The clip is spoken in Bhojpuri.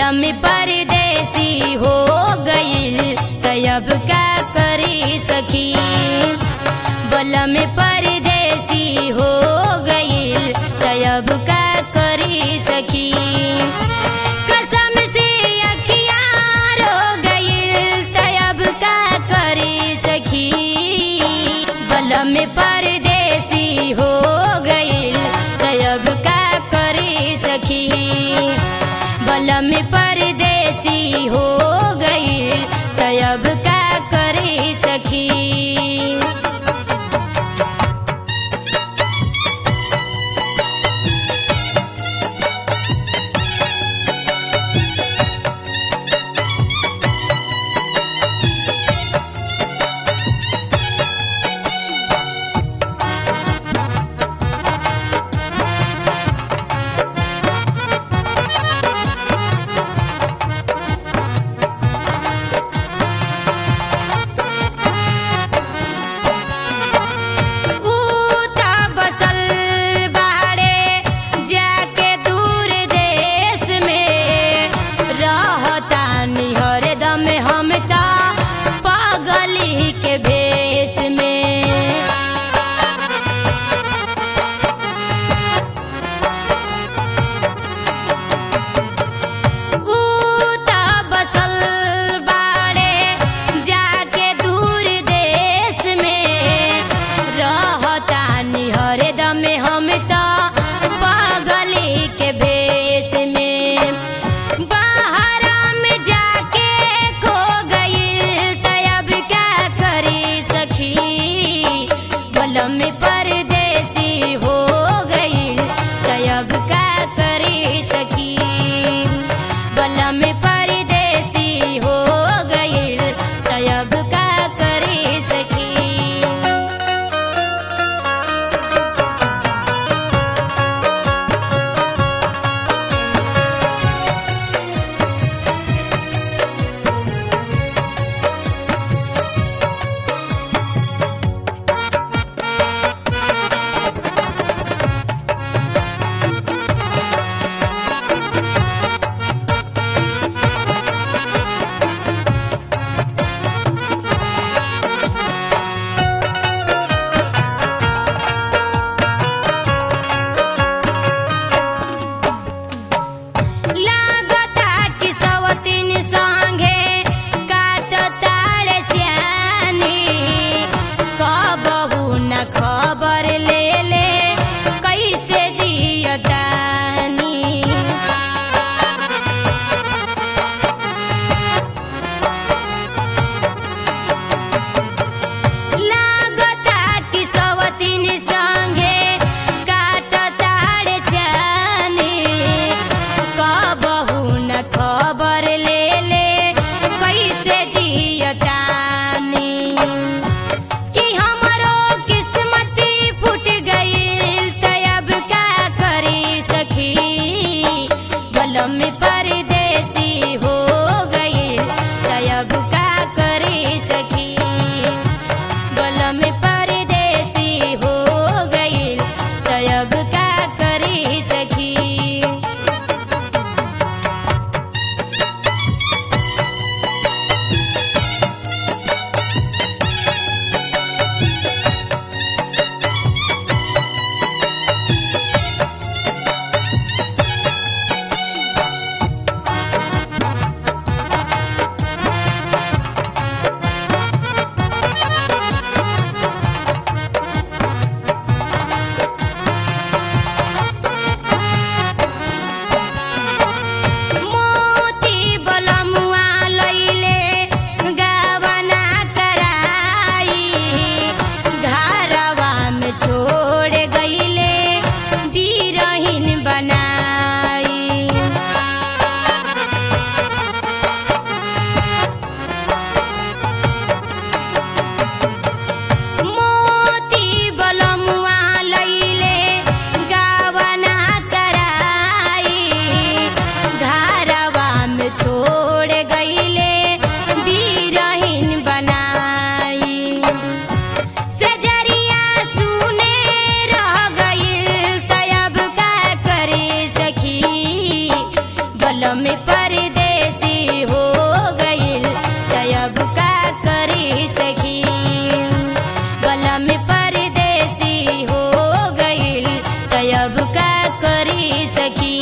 बलम परदेसी हो गईल तयब का करी सखी बलम परदेसी हो गईल तयब का करी सखी कसम से अखिया रो गईल तयब का करी सखी बलम परदेसी हो गईल तयब का करी सखी बलम परदेसी हो गईल तयब का करी सखी ऊता बसल बाड़े जाके दूर देश में रहता हरदम हम ता पागली के भेष में ऊता बसल बाड़े जाके दूर देश में रहता हरदम हम तो पागली के भेष में बाहर में जाके खो गई तब क्या करी सखी बलम परदेसी हो गई तब क्या करी सखी बलम परदेसी हो गई तब का करी सखी सखी